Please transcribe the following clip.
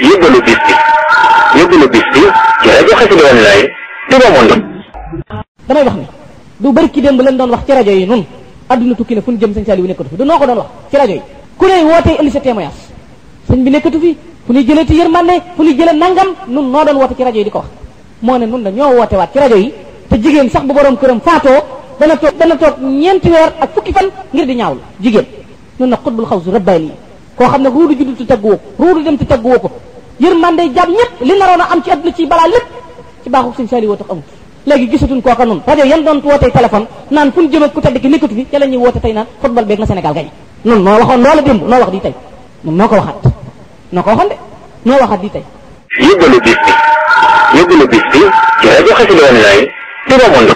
yóbbalu bis bi yóbbalu bis bi ci rajo Xassida online Touba Monde damay wax ni du bëri ki démb leen doon wax ci rajo yi nun adduna tukki na fu ñu jëm sëñ Saliou nekkatu fi du noo ko doon wax ci rajo yi ku ne wootee indi sa témoignage sëñ bi nekkatu fi fu ñuy jëlee ti yërmande fu ñuy jëlee nangam nun noo doon woote ci rajo yi di ko wax moo ne nun la ñoo woote waat ci rajo yi te jigéen sax bu borom këram faatoo dana toog dana toog ñeenti weer ak fukki fan ngir di ñaawlu jigéen nun na xutbul xaw su rabbaani koo xam ne ruudu juddu ti tagguwoo ko ruudu dem ti tagguwoo ko yërmande jàmm ñëpp li naroon a am ci adduna ci balaa lépp ci baaxu sëñ Saliou woo tax amut léegi gisatuñ kooka nun rajo yan doon wootee téléphone naan fu ñu jëm ak ku tedd ki nekkatu fi ca la ñuy woote tey naan football beeg na Sénégal gañe nun noo waxoon loola démb noo wax di tey nun noo ko waxaat noo ko waxoon de noo waxaat di tey yóbbalu bis bi yóbbalu bis bi ci rajo Xassida online Touba Monde